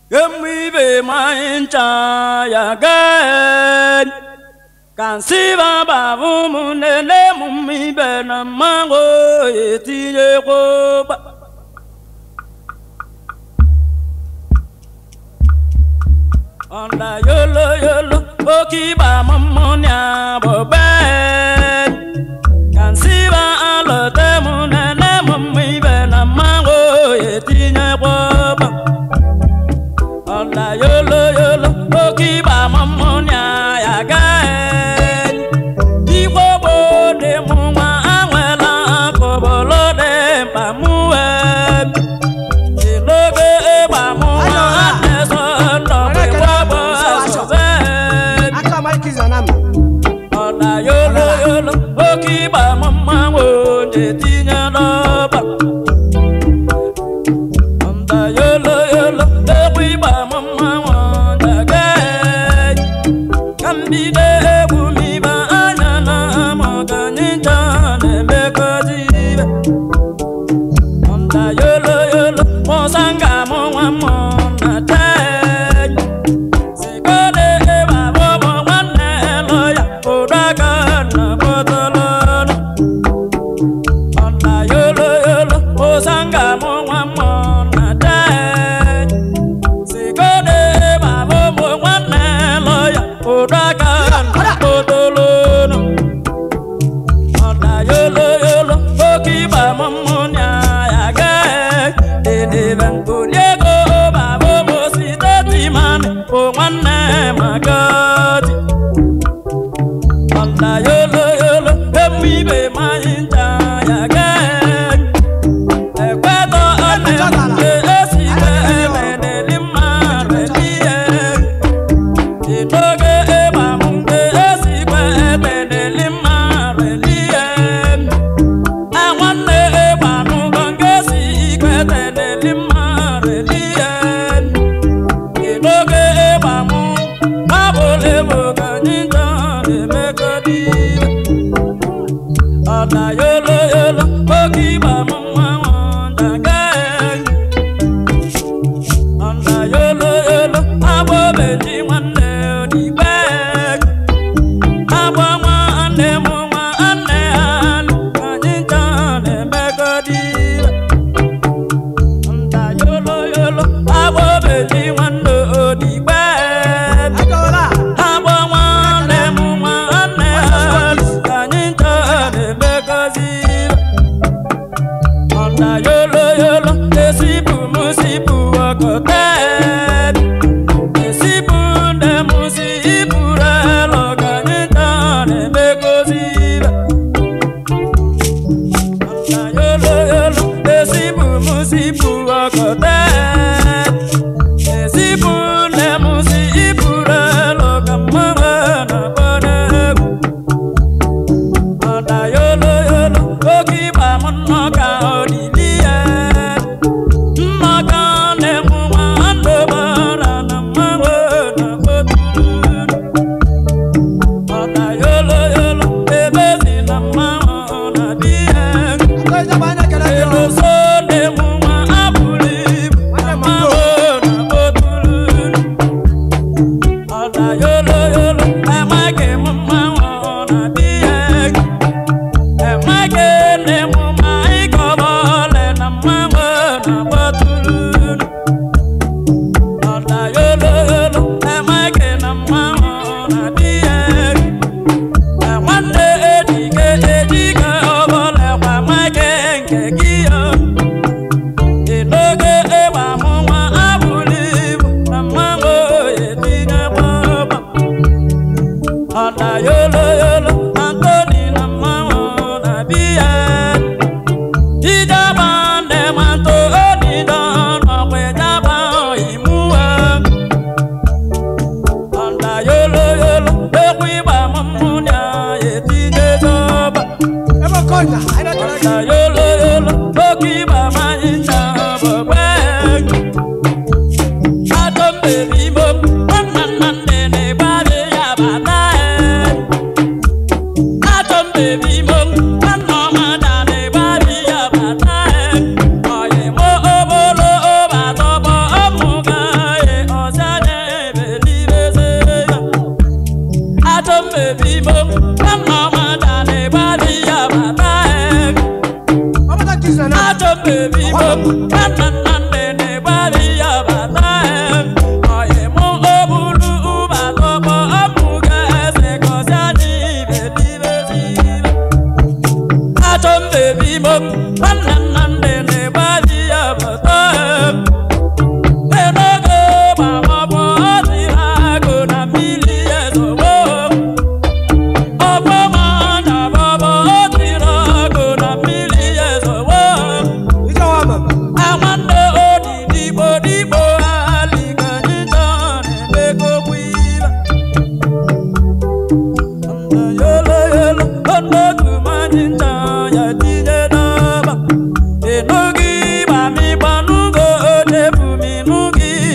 Emibe maincha ya gen Kansiba babu munene mumibe na mango etinye koba Onda yolo yolo okiba mamonya boben Kansiba alote munene mumibe na mango etinye koba Onda yolo yolo okiba mamonya ya gen Igbo bode mụnwa anwela akọbọlọ dị mkpa mụwe Ilobe ịgba mụnwa na-eso ndọgbe wabọ asọbe aka Mike Zanam Ọda yolo yolo oke ịgba mmanwụ na-etinye n'ọba Ọda yolo yolo egwu ịgba mmanwụ na-aga ka mbido egwu m ibe anya na ama ọganicha na-emekọzi ibe Ọda yolo yolo mụsa nga mụ nwa mụ na tek Sikode eba bobo nwanne lọya ụdaka na bọtọlọnụ Ọna yolo yolo ụsanga mụ nwa mụ na tek Sikode eba bobo nwanne lọya ụdaka na bọtọlọnụ Ọna yolo yolo oke ịgba mụmụ nya ya gee Edebe nkoliego babo mosi teti mani bụ nwanne magadi Ọna yolo yolo emu ibe manyị ncha ya gee Ekwetọ ọnụ nke esi emedeli mmadụ ihe Idoge ịgba m nke esi emedeli mmadụ ihe nwanne ịgba n'ụgwọ nke si ikwe teneli mmadụ ihe Idoge ịgba m babụle bụ ka anyị nọ na-emekọdi Ọna yolo yolo oke ịgba m mmanwụ daga Ọna yolo yolo agbọbeji nwanne odigbe Agba nwanne m nwanne ha nụ ka anyị nọ na-emekọdi Nda yolo yolo agbọbeji nwanne odigbe Adola Agba nwanne m nwanne ha nụ ka anyị nọ na-emekọzi Ọ̀nà yolo yolo esibu musibu ọkọtẹ. Esibu nde musibu rẹ lọgà níta n'emegozi rẹ. Ọ̀nà yolo yolo esibu musibu ọkọtẹ. Esibu nde musibu rẹ lọgà mmanwụ n'agbọdẹgwu. Ọ̀nà yolo yolo oge ịgba m nnọọ ka ọ dị n'ihe. Nnọọ ka na-emu nwanne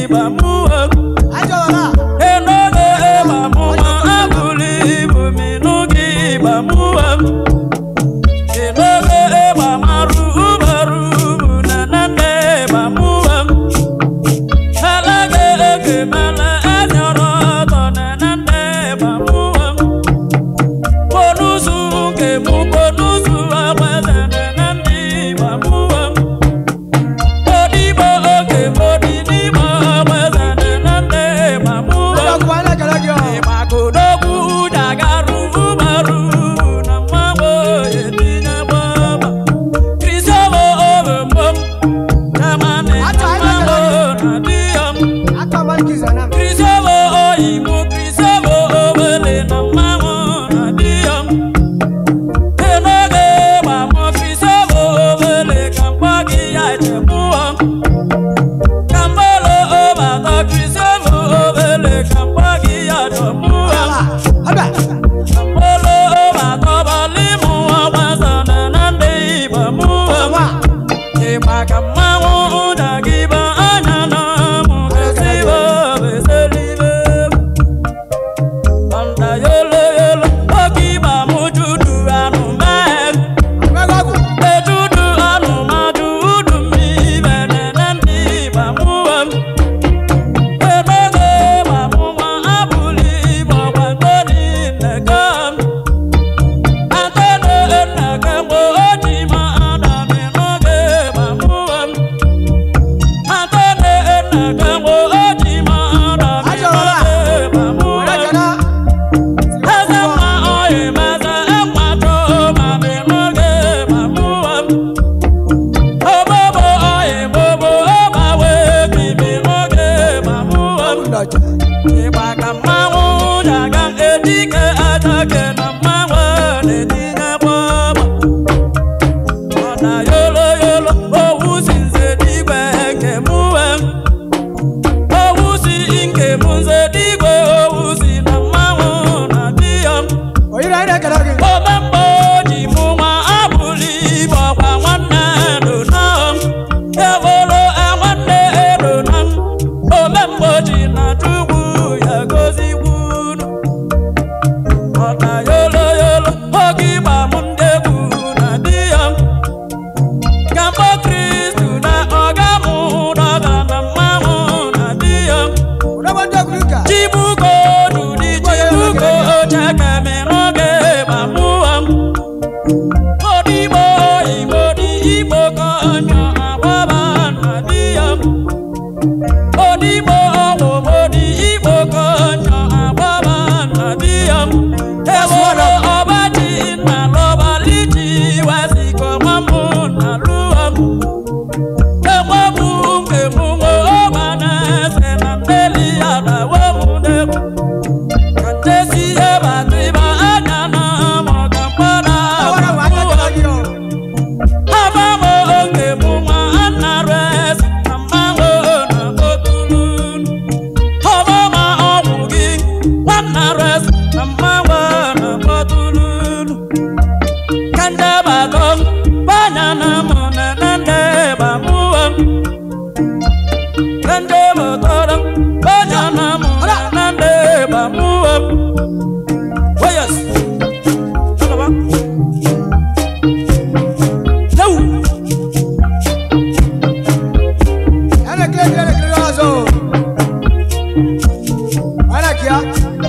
ịba mụọ Ajọla. enoge ịba mụọ abụli ibu minụ gị ịba mụọ enoge ịba marụ ubaru ubu na nane ịba mụọ elege ege mele enyọrọ ọtọ na nane ịba mụọ bonusu nke mụ bonusu agbeze na nane ịba mụọ Odibo oge modi n'ime agbeze na nane ịba mụọ Ajọkụ anyị na-ekele gị ọ. Ịmakụdogwu dagarụ ụbarụ na mmanwụ etinye gbaba Kristomo obembom Jamani Atụ anyị mmanwụ na-ekele na diyom Aka Malkiza na m. Kristomo oyibo Kristomo obele na mmanwụ na diyom Enoge gbamọ Kristomo obele ka mkpọ gị ya echemụọ Kambolo ọbata Kristomo obele ka mkpọ gị ya chọmụọ Ajọla. Ọbịa. Olo ọbatọbali mụ ọgbasa na na ndị Igbo mụọ Ọwa. Ịgba ka mmanwụ ụda gị bụ anya na mụ esibo beselibe Ọnda yolo yolo oge ịgba mụ judu anụ mee Agbaghị ọgwụ. Ejudu anụ ma judu mmiri na na ndị Igbo mụọ Enoge ma mụ nwa abụli Igbo gbagodi nneke Atene nneke mgbe o ji ma adami n'oge ma mụọ Atene nneke mgbe o ji ma adami Ajọla. n'oge ma mụọ Onye kene? Eze mma oyi meze ekwato ma mi n'oge ma mụọ Obobo oyi bobo ọgbawe bibi n'oge ma mụọ Ndọcha. Ịgba ka mmanwụ daga edike adake na mmanwụ na-etinye gbọgbọ Ọ na yolo yolo owu si nze digwe nke mụwe Owu si nke mụ nze digwe owu si na mmanwụ na di ya Oyiri anyị na-ekele gị. Omemgbe ji mụ nwa abụli ibe ọkwa nwanne dona Ewolo nwanne dona Omemgbe ji na chukwu ya gozikwunu Ọna yolo yolo oge ịgba m ndị egwu na di ya Kamgbe Kristu na ọga mụ dọga na mmanwụ na di ya Ụdọgba ndị okwu ụka. Chibuko dudi chibuko chakame n'oge gbamụọ Odibo igbo dị igbo ka ọnyọ agbaba na di ya Odibo ọgwụgwọ dị igbo ka ọnyọ agbaba na di ya Ewolo ọbaji na lọbali ji wesiko mamụ na lụọ Enwebụ nke mụ nwe ọgba na-ese na mmeli ya na wemụdegwu Ka ntesi ebe atịba anya na mụ ka mgbada Awara ụwa anyị na-ekele gị ọ. Abamo oge mụ nwa anara esi na mmanwụ na otulu Ọbama ọgwụ gị nwanara esi na mmanwụ na otulu Ka ndị bago banya na mụ na na ndị bamụọ Ka ndị mụtọrọ banya na mụ na na ndị bamụọ Oh yes. Alaba. No. Anyị na-ekele gị, anyị na-ekele gị ọzọ. Anyị na-ekele ya.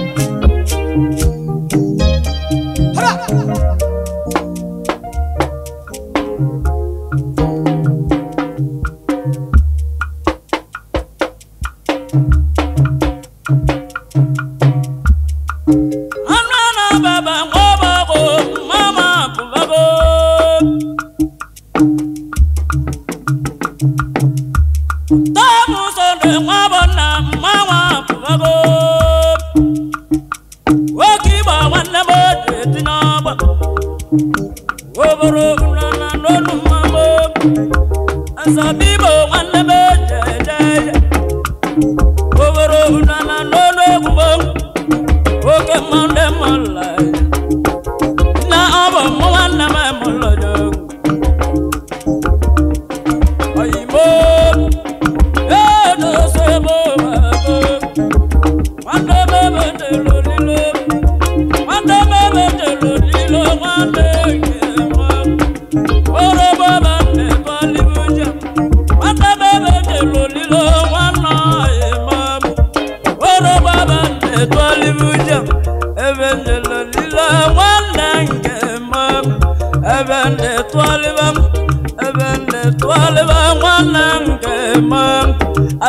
Hara. Anana baba ngobago mama kubago Tamu sonde ngabona mama kubago Wakiba wanna bode tinaba Woboro unana nonu mamo Asabibo wanna bode jaya Woboro unana nonu kubo Oke mande malai Na abo mwana me molojo Ayimo Edo sebo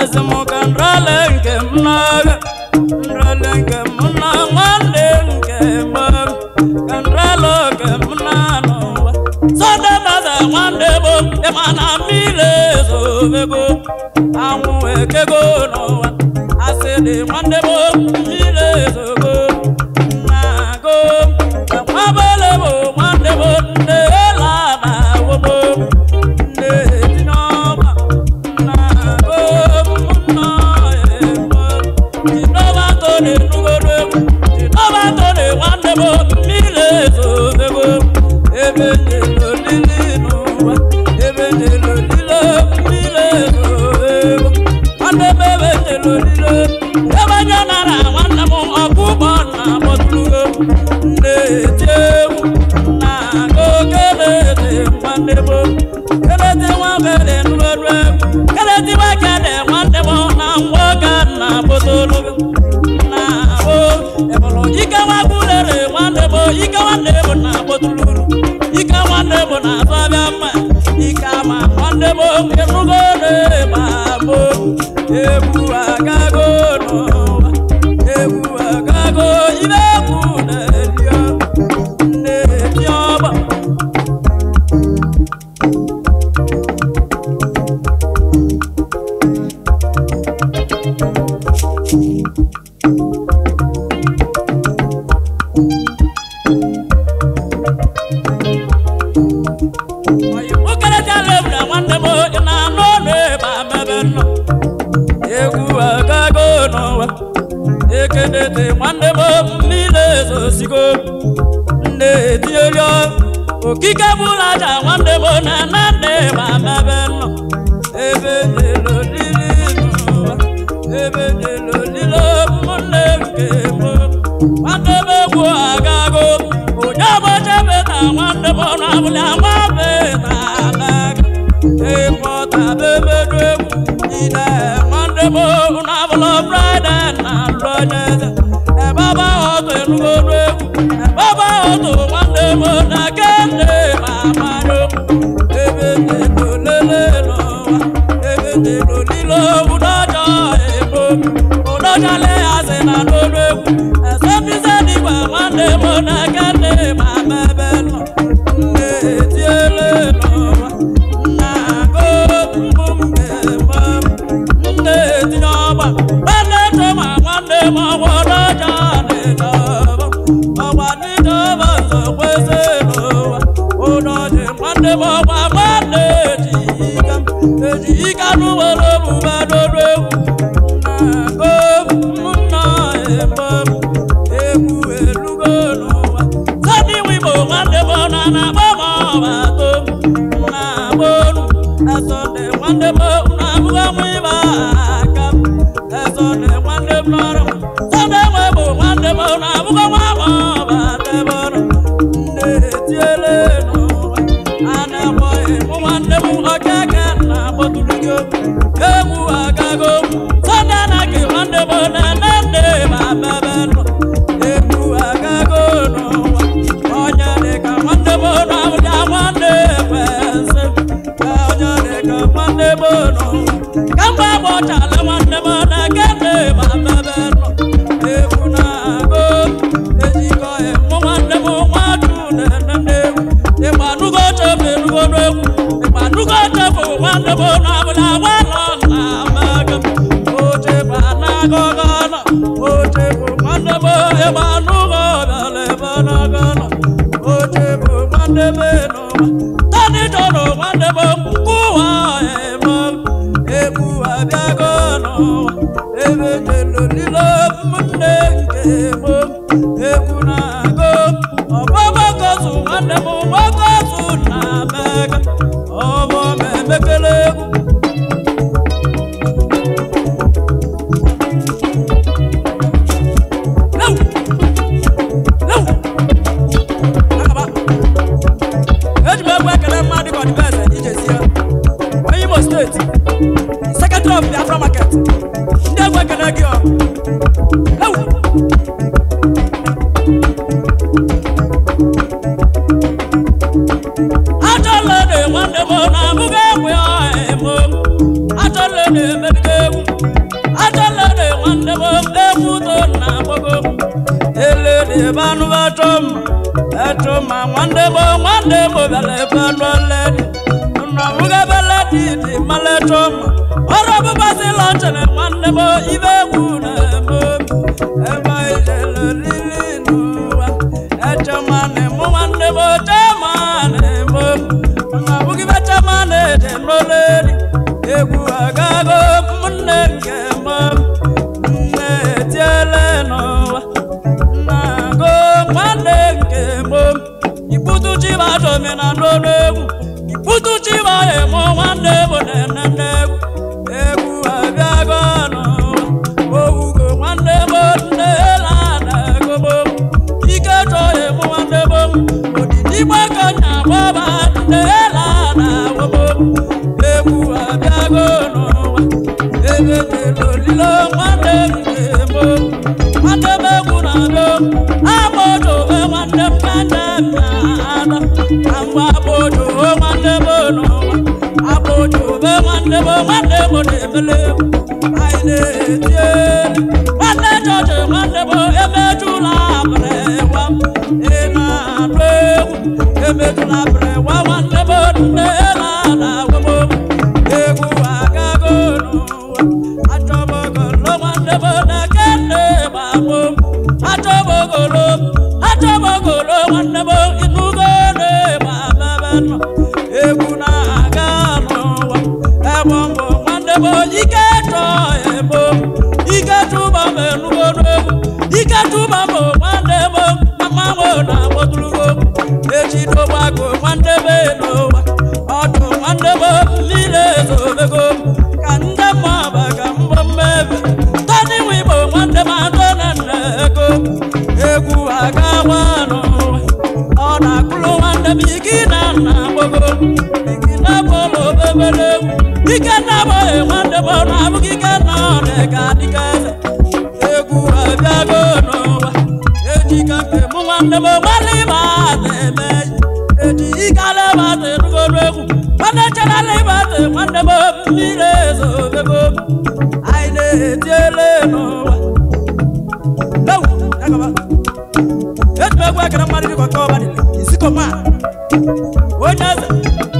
asị m ka nrale nke m n'agha nrale nke m na nwanne nke m ka nrale nke m na n'ụwa sọde meze nwanne m ịma na mmiri ezobego anwụ ekego n'ụwa asị dị nwanne m mmiri ezogo na-agụ enwebele bụ nwanne m nne ela na wobo nne tinye ọba na-agụ nna ebo jinọba tone nugodo egwu jinọba tone nwanne m mmiri ezobego ebe njelo lili n'ụwa ebe njelo lilo mmiri ezobego nwanne m ebe njelo lilo ebe nye nara nwanne m ọkụkọ na bọtụlugo nne eti egwu na agụ kelete nwanne m kelete nwakele nugodo egwu kelete nwakele nwanne m na nwoke na bọtụlugo na o ebolo ike nwagulere nwanne m ike nwanne m na bọtụluru ike nwanne m na azọbịa mma ike ama nwanne m enugo na-eba mo egwu agago n'ụwa egwu agago ibe egwu na-erio na-eti ọgba okeretala egwu na nwanne m ị na-anụ ọnụ ebe amebe nọ egwu agago n'ụwa ekenete nwanne m mmiri ezosigo nne etinyeri okike bụla aja nwanne m na na nne ebe amebe nọ ebe nelolili n'ụwa ebe nelolilo ụmụnne nke m nwanne m egwu agago onye ọgbọchebe na nwanne m na-abụla nwabe na anaga ịkpọta bebedu egwu ide nwanne m na-abụla fraịde na lụonyeze ebe ọba ọtụ enugodu egwu ebe ọba ọtụ nwanne m na kende ma amanyo ebe nelolele n'ụwa ebe nelolilo ụdọjọ ebo ụdọjọle asị na n'olu egwu esebise dịgwa nwanne m na kende ma mebe nọ nne etiele n'ụwa nna agụ mbụ mmemme nne etinye ọgba nwanne chọma nwanne m ọgwa ụdọjọ dịdọba ọgwa dịdọba nso kwesị n'ụwa ụdọjị nwanne m ọgwa nwanne ejika ejika n'ụwere omume n'olu egwu na-agụ ụmụnna ebe egwu elugo n'ụwa sani wibo nwanne m na na-agba m ọba to na-agba olu esonde nwanne m na-abụghị ọnwụ ịba aka esonde nwanne m n'ọrụ sọnde nwe bụ nwanne m na-abụghị ọnwa m ọba tebe ọrụ nne etiele n'ụwa a na-akpọghị mụ nwanne m okeke na-akpọtụrụ gị egwu agago sọnde anaghị nwanne m na-eme nne ma bebe nọ egwu agago n'ụwa onye dịka nwanne m na-abụja nwanne kwesị onye dịka nwanne m n'ụwa kamgbe agbọchala nwanne m na kene ma bebe nọ egwu na-agụ ejikọ mụ nwanne m nwadu na-ene egwu ịgbanugo chefu enugo n'egwu ịgbanugo chefu nwanne m na-abụla nwanọ na amaga ochefu anagogo nọ ochefu nwanne m ịgbanugo bịara ebe nago nọ ochefu nwanne m n'ụwa tani chọrọ nwanne m nkụwa eme egwu abịago n'ụwa ebe jelolilo ụmụnne nke m egwu na-agụ ọgbọgbọgozu nwanne m gbogozu na mega ọbọ m emekele egwu Lewu! Lewu! Agaba! eji m egwu ekele mmadụ ka ọdịbeze ijezie onye imo steeti sekretary of biafra market ndị egwu ekele gị ọ Ewu! banụ batom etoma nwanne bo nwanne bo bịara ebe anụ ledi nna nwoke bele dị dị mala etoma ọrụ ọbụbasị lọnchere nwanne bo ibe egwu na-eme ebe ijele lili n'ụwa echema na-emu nwanne bo chema na-eme nna nwoke be chema na-eje n'oleri egwu agago ụmụnne nke m nne etiele n'ụwa nnago nwanne nke m ibutu chiba domi na n'olu egwu ibutu chiba emo nwanne bụ na-enene egwu egwu abịago n'ụwa owugo nwanne m nne ela na-egobo ike chọ emo nwanne m odidi gbakọnya gbaba nne ela na-agobo egwu abịago n'ụwa ebe jere olilo nwanne m ga-emo nwanne m egwu na-abịa agbodobe nwanne m ka nne m na-ada ka mgbe agbodobe nwanne m n'ụwa agbodobe nwanne m nwanne m na-emele egwu anyị na-eti elu nwanne chọọchị nwanne m emejula abịrịwa ị na-anụ egwu emejula abịrịwa nwanne m nne na-agwa m egwu agago n'ụwa achọbogolo nwanne m na-eke nne gbagbo achọbogolo achọbogolo nwanne m ịnụgo na-egba bebe nọ egwu na-aga n'ụwa ebe mbụ nwanne m ike chọ ebo ike tụba m enugo n'egwu ike tụba m nwanne m mmanwụ na-agbọtụrugo echidogbago nwanne m n'ụwa ọdụ nwanne m mmiri ezobego ka ndị mmụọba ka mbọ mmebe tọdị nwe igbo nwanne m atọ na nna ego egwu aga nwa n'ụwa ọ na-akụrụ nwanne m ike na nna gbogo ike na bọlụ obebere egwu ike na abụghị nwanne m ọ na-abụghị ike na ọ dịka dịka eze egwu abịago n'ụwa ejika nke mụ nwanne m gbalị ma na-eme eji ike ala ma na-erugoro egwu nwanne cherala ịbate nwanne m mmiri ezobego anyị na-etiele n'ụwa ewu agaba eji egwu ekere mmadụ dịka ọka ọba dịrị isikoma onye eze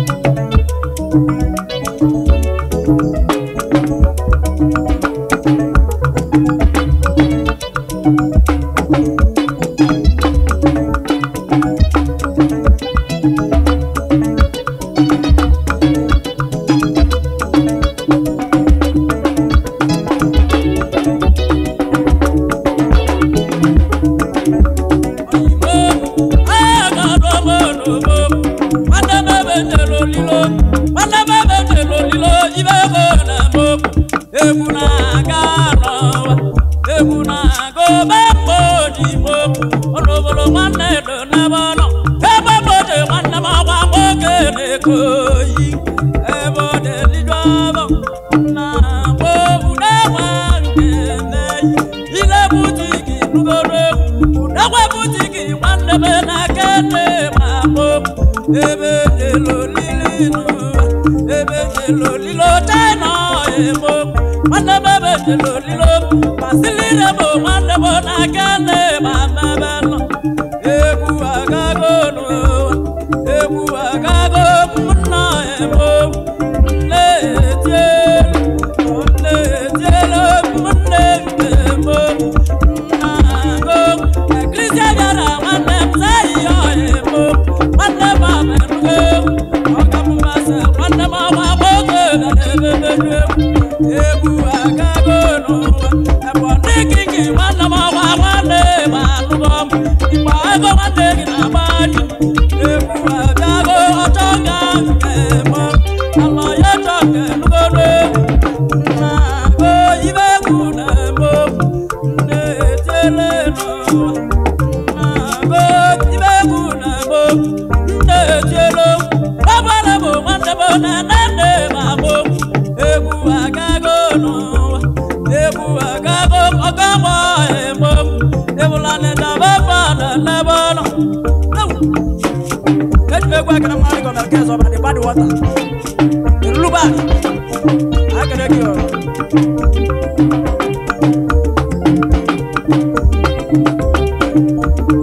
egwu na-aga n'ụwa egwu na-aga obe mgbodigbo ọnụbụrụ nwanne do n'ebe ọ nọ ebe mgboji nwanne m ọgwa nwoke na-eko oyi ebe ọ na-eriju ọbụ na mgbobu na-enwe nke meyi ile butiki nugoro egwu udekwe butiki nwanne m na-aka nne ma mgbobu ebe jelolili n'ụwa ebe jelolilo china ebo nwanne m ebe jelolilo masilire bụ nwanne m na-aka nne ma mmebe nọ egwu agago n'ụwa egwu agago nna ebo nne etielu nne etielu nne nke ebo nna go eklisia bịara nwanne m sayi ya ebo nwanne m amenugo ọkammasị nwanne m ọgwa nwoke na ebebeju egwu egwu agago n'ụwa ebe ndị kiki nwanne m ọgwa nwanne ma anụgo m igba ego nwanne gị na-agba ji egwu agago ọchọ ga nke m alọ ya chọ nke nugodo egwu nna go ibe egwu na-emo nne etiele n'ụwa nna go ibe egwu na-emo nne etiele ọbara bụ nwanne m na nne nne ma bụ egwu agago n'ụwa egwu agago ọgọgbọ emo ebula n'ịdaba fada n'ebe ọ nọ eji m egwu akara mmadụ gọna nke ọzọ ọbara dị bad wọta eruluba akara gị ọrụ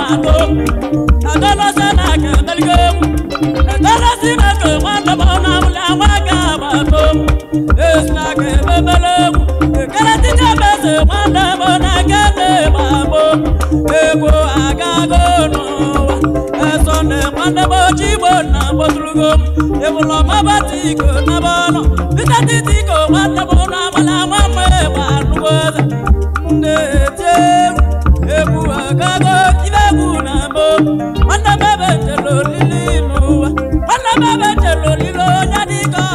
atụ adọlọsị na aka emeligo egwu adọlọsị na aka nwanne m na amụlị anwa ga agbatụ esi na aka ememele egwu ekele tije mese nwanne m na aka na-egba agbụ egwu agago n'ụwa eso na nwanne m oji igbo na gbotulugo m ịbụlọ mabata iko na bọnụ bitatiti iko nwanne m na amụlị anwa m egba anụgo eze na-eti egwu egwu agago ibe egwu na mbụ nwanne m ebe jere olili n'ụwa nwanne m ebe jere olili onye dịka